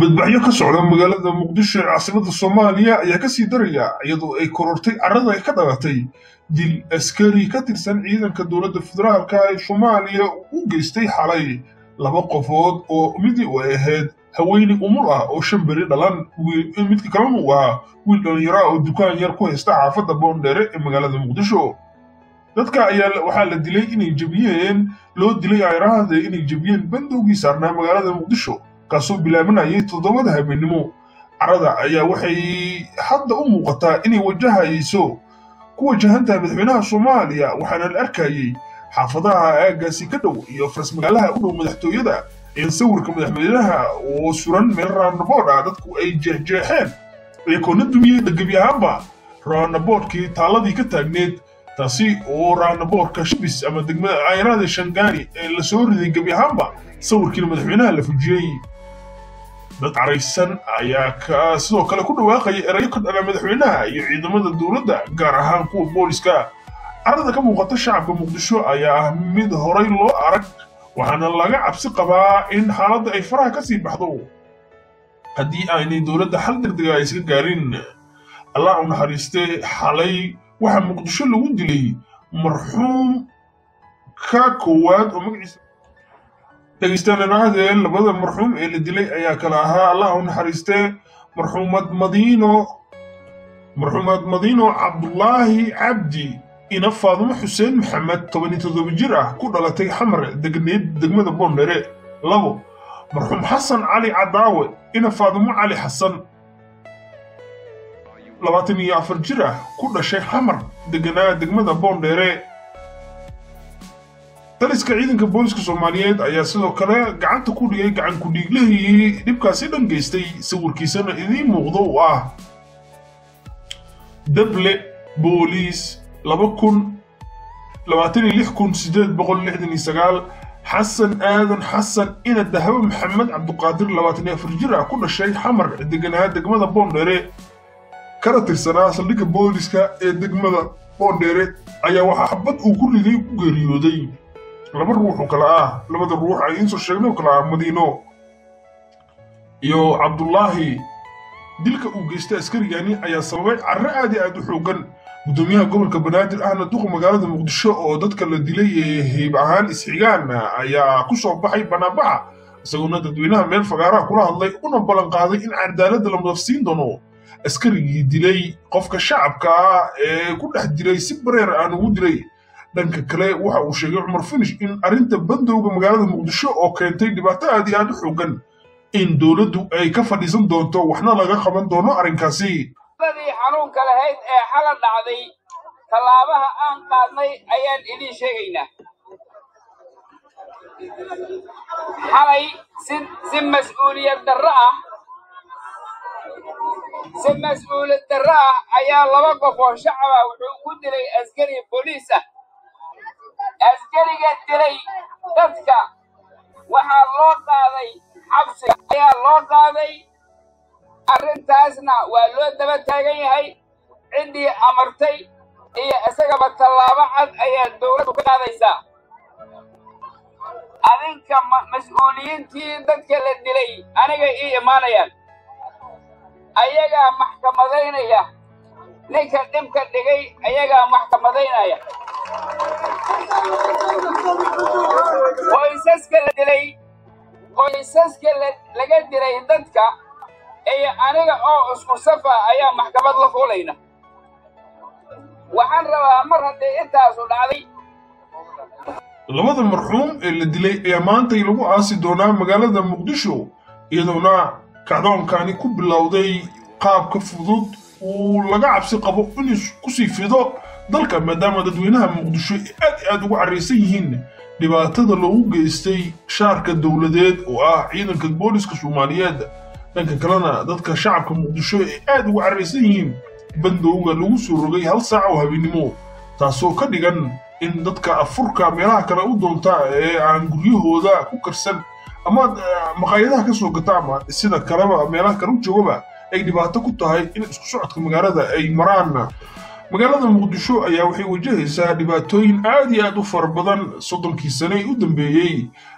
dibadbaxyo ka socda magaalada muqdisho ee caasimada soomaaliya ayaa kasii daraya iyadoo ay korortay carrada ay ka dhalatay dil askari ka tirsan ciidanka dowladda federaalka ee soomaaliya u geystay xalay laba qofood oo midi u ahayd haweeney umul ah oo shan beri dhalan midka kalena uu ahaa wiil dhallinyaro ah oo dukaan yar ku haysta xaafadda boondheere ee magaalada muqdisho dadka ayaa waxaa la dilay inay jebiyeen loo dilay ayraahda inay jebiyeen bandowgii saarnaa magaalada muqdisho kaasoo bilaabanayay toddobada habeennimo carrada ayaa waxay hadda u muuqataa inay wajahayso ku wajahantahay madaxweynaha soomaaliya waxaana la arkayey xaafadaha aaggaasi ka dhow iyo faras magaalaha u dhow madaxtooyada in sawirka madaxweynaha oo suran meel raanabood ah dadku ay jeexjeexeen ee koona dumiyey gebi ahaanba raanaboodkii taalladii ka taagneed taasi oo raanaboodka shibis ama degmada cayrada shangaani ee la soo riday gebi ahaanba sawirkiina madaxweynaha la fujiyey dad caraysan ayaa sidoo kale ku dhawaaqaya erayo ka dhana madaxweynaha iyo ciidamada dowladda gaar ahaan kuwa booliska carrada ka muuqata shacabka muqdisho ayaa ah mid horay loo arag waxaana laga cabsi qabaa in xaaladda ay faraha ka sii baxdo haddii aynay dowladda xal degdega ay iska gaarin allah u naxariistee xalay waxaa muqdisho lagu dilay marxuum ka koowaad oo magaciisa dhegeystaananaadee labada marxuum ee la dilay ayaa kala ahaa allah u naxariistee marxuumad madiino marxuumad madiino cabdulaahi cabdi ina faadumo xuseen maxamed toban iyo toddoba jir ah ku dhalatay xamar degneed degmada boondhere labo marxuum xasan cali cadaawe ina faadumo cali xasan labaatan iyo afar jir ah ku dhashay xamar deganaa degmada boondheere daliska ciidanka booliska soomaaliyeed ayaa sidoo kale gacanta ku dhigay gacan ku-dhiiglahii dhibkaasi dhan geystay sawirkiisana idiin muuqdo uu ah dable booliis laba kun labaatan iyo lix kun sideed boqol lixdan iyo sagaal xasan aadan xasan ina dahabo maxamed cabduqaadir labaatan iyo afar jir ah ku dhashay xamar deganaa degmada boondheere kana tirsanaa saldhigga booliska ee degmada boondheere ayaa waxaa xabad uu ku riday ku geeriyooday laba ruux oo kale ah labada ruux ay iinsoo sheegnay oo kale ah madiino iyo cabdullaahi dilka uu geystay askarigani ayaa sababay carro aad iyo aad u xoogan guddoomiyaha gobolka banaadir ahna duqa magaalada muqdisho oo dadka la dilay ee heyb ahaan isxigaan ayaa ku soo baxay banaanbaxa isagoona dadweynaha meel fagaaraha kula hadlay una ballan qaaday in cadaaladda la mudafsiin doono askarigii dilay qofka shacabka ah ee ku dhex dilay si bareer aan ugu dilay dhanka kale waxa uu sheegay cumar finish in arrinta bandowga magaalada muqdisho oo keentay dhibaato aad iyo aad u xoogan in dowladdu ay ka fadhiisan doonto waxna laga qaban doono arrinkaasi dadii xanuunka lahayd ee xala dhacday tallaabaha aan qaadnay ayaan idiin sheegaynaa xalay si mas-uuliyad darro ah si mas-uuliyad darro ah ayaa laba qof oo shacaba wuxuu ku dilay askari booliis ah askariga dilay dadka waxaa loo qaaday xabsiga ayaa loo qaaday arrintaasna waa loo daba taagan yahay ciddii amartay iyo isagaba tallaabo cad ayaa dowladdu ka qaadaysaa adinka mas-uuliyiintii dadka la dilay aniga ii imaanayaan ayagaa maxkamadaynaya ninka dhibka dhigay ayagaa maxkamadaynaya qoysaska la dilay qoysaska laga dilay dadka iyo aniga oo isku safa ayaa maxkamad la fuulayna waxaan rabaa mar haddii intaasu dhacday labada marxuum ee la dilay ayaa maantay lagu aasi doonaa magaalada muqdisho iyadoona kacdoonkani ku bilowday qaabka fudud uu laga cabsi qabo inuu kusii fido dalka maadaama dadweynaha muqdisho ay aad i aad ugu carraysan yihiin dhibaatada loogu geystay shaarka dowladeed oo ah ciidanka booliska soomaaliyeed dhanka kalena dadka shacabka muqdisho ay aad ugu carraysan yihiin bandowga lagu soo rogay hal saac oo habeennimo taasoo ka dhigan in dadka afurka meelaha kale u doonta ee aan guryahooda ku karsan ama maqaayadaha ka soo gata ama sida kaleba meelaha kale u joogaba ay dhibaato ku tahay in isku socodka magaalada ay maraan magaalada muqdisho ayaa waxay wajahaysaa dhibaatooyin aad iyo aad u fara badan soddonkii sane u dambeeyey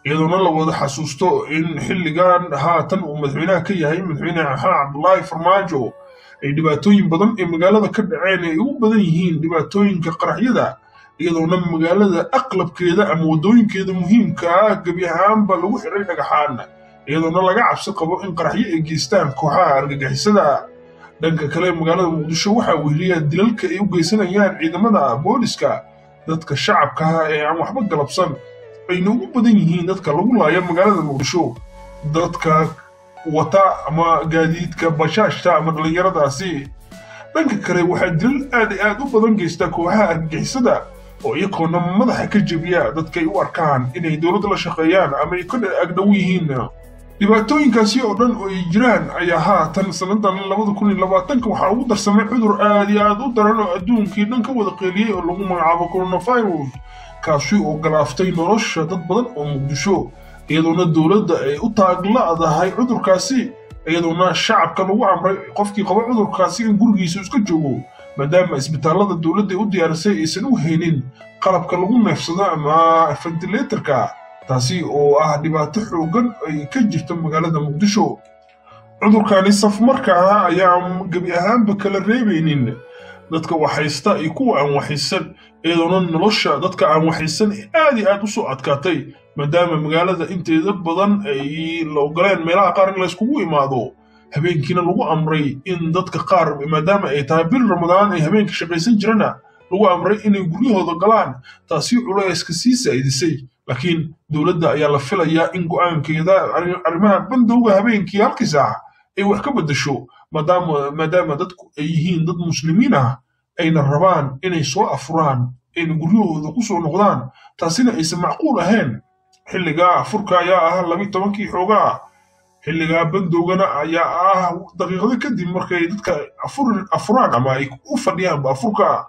iyadoona la wada xasuusto in xilligan haatan uu madaxweynaha ka yahay madaxweyne maxamed cabdulaahi farmaajo ay dhibaatooyin badan ee magaalada ka dhaceen ay ugu badan yihiin dhibaatooyinka qaraxyada iyadoona magaalada aqlabkeeda ama waddooyinkeeda muhiimka ah gebi ahaanba lagu xiray dhagaxaan iyadoona laga cabsi qabo in qaraxyo ay geystaan kooxaha argagixisada dhanka kale magaalada muqdisho waxaa weheliya dilalka ay u geysanayaan ciidamada booliska dadka shacabka ah ee aan waxba galabsan ayna ugu badan yihiin dadka lagu laaya magaalada muqdisho dadka wata ama gaadiidka bashaashta ama dhallinyaradaasi dhanka kale waxaa dilal aad i aad u badan geysta kooxaha argagixisada oo iyagoona madaxa ka jebiya dadkay u arkaan inay dowladda la shaqeeyaan ama ay ka agdhow yihiin dhibaatooyinkaasi oo dhan oo ay jiraan ayaa haatan sannadan labada kun iyo labaatanka waxaa ugu darsamay cudur aad iyo aad u daran oo adduunkii dhan ka wada qeeliyey oo lagu magacaabo coronavirus kaasi oo galaaftay nolosha dad badan oo muqdisho iyadoona dowladda ay u taagla'dahay cudurkaasi iyadoona shacabka lagu amray qofkii qaba cudurkaasi in gurigiisa iska joogo maadaama isbitaallada dowladda u diyaarisay aysan u haynin qalabka lagu neefsado ama ventilatorka taasi oo ah dhibaato xooggan ay ka jirta magaalada muqdisho cudurkani safmarka ah ayaan gebi ahaanba kala reebaynin dadka waxhaysta iyo kuwa aan waxaysan iyadoona nolosha dadka aan waxaysan aad iyo aad u soo adkaatay maadaama magaalada inteeda badan ay la ogoleen meelaha qaar in layskugu imaado habeenkiina lagu amray in dadka qaar maadaama ay tahay bil ramadaan ay habeenka shaqaysan jirana lagu amray inay guryahooda galaan taasi culayska sii saa'idisay laakiin dowladda ayaa la filayaa in go'aankeeda arrimaha bandowga habeenkii halkii saac ay wax ka beddesho maadaama maadaama dadku ay yihiin dad muslimiin ah ayna rabaan inay soo afuraan ayna guryahooda ku soo noqdaan taasina aysan macquul ahayn xilligaa afurka ayaa ah labi tobankii xoogaa xilligaa bandowgana ayaa ah daqiiqado kadib markay dadka afuraan ama ay u fadhiyaanba afurka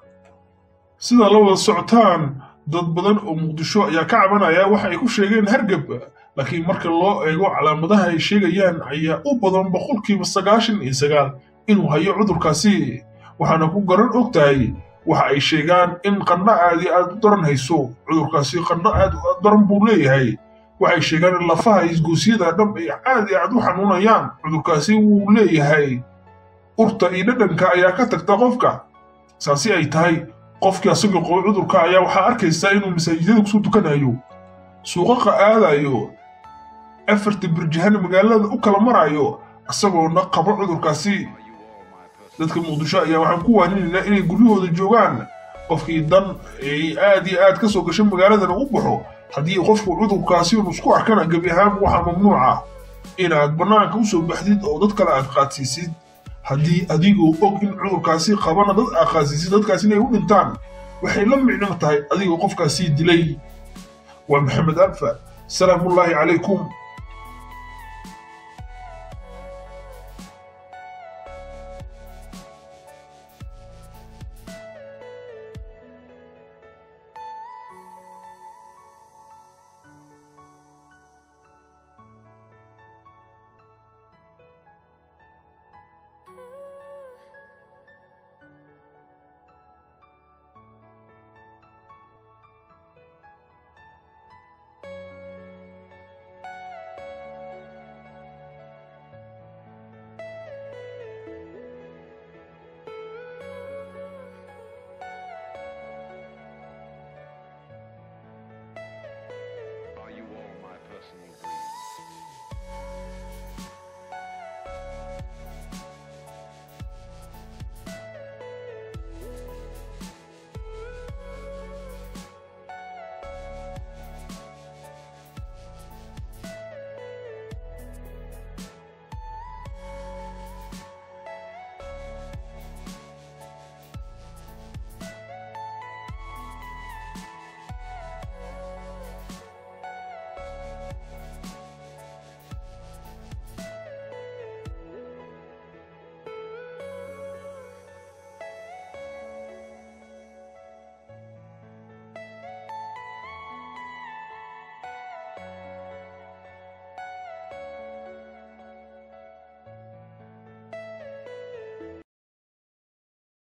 sida la wada socotaan dad badan oo muqdisho ayaa ka cabanaya waxa ay ku sheegeen hargab laakiin marka loo eego calaamadaha ay sheegayaan ayaa u badan boqolkiiba sagaashan iyo sagaal inuu hayo cudurkaasi waxaana ku garan og tahay waxa ay sheegaan in qandho aadi aad u daran hayso cudurkaasi qandho aad u daran buu leeyahay waxay sheegaan in lafaha isgoosyada dham ay aad iyo aad u xanuunayaan cudurkaasi wuu leeyahay urta iyo dhadhanka ayaa ka tagta qofka saasi ay tahay qofkii asagoo qabo cudurka ayaa waxaa arkaysaa inuu masaajidada kusoo tukanayo suuqaqa aadayo afarta birjahana magaalada u kala marayo isagoona qabo cudurkaasi dadka muqdisho ayaa waxaan ku waaninaynaa inay guryahooda joogaan qofkii dan ay aad iyo aad ka soo gasho magaaladana u baxo haddii qofku cudurkaasi unu isku arkana gebi ahaan waxaa mamnuuca inaad bannaanka u soo baxdid oo dad kale aad qaadsiisid haddii adigoo og in cudurkaasi qabana dad aad qaadsiisid dadkaas inay u dhintaan waxay la micno tahay adigoo qofkaasii dilay waa maxamed alfa salaamullaahi calaykum